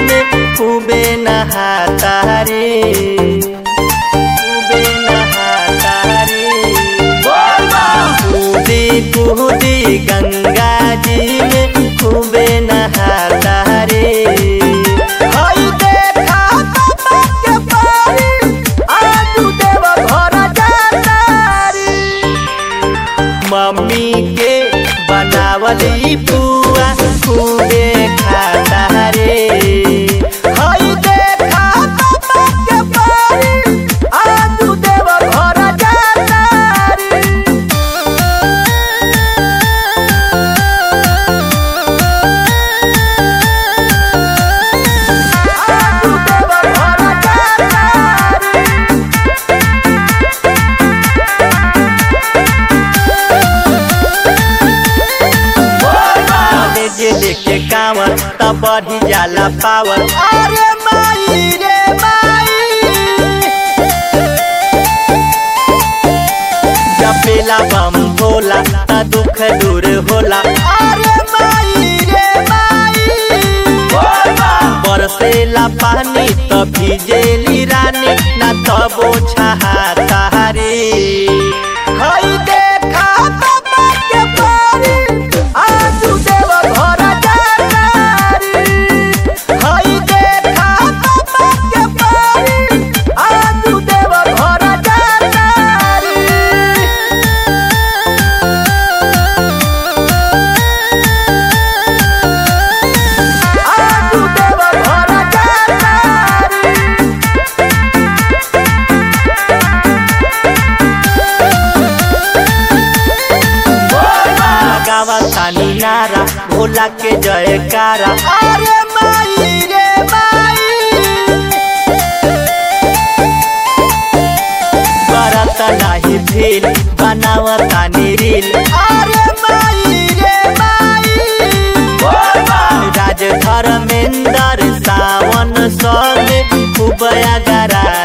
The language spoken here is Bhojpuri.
में खूबे नहाता रे खूबे नहाता रे कूदी कूदी गंगा जी में खूबे नहाता रे हई देखा बाबा के पारी, आजू देव घर जाता रे। मम्मी के बनावली पुआ खूबे खाता रे हई देखा बाबा के पारी, आजू देव घर जाता रे। आजू देव घर जाता रे। जे लेके कावर त बढ़ी जाला पावर अरे माई रे माई जपेला बम भोला त दुख दूर होला अरे माई रे माई बरसेला पानी त भिजेली रानी ना तबो छहाता रे हई देखा बाबा के पारी आजू देव घर जाता रे हई देखा बाबा के पारी आजू देव घर जाता रे आजू देव घर जाता रे गावा तानी नारा भोला के जयकारा अरे माई रे माई करत नाही भील बनावतानी रील अरे माई रे माई राज धर्मेंद्र सावन संग खूब गरा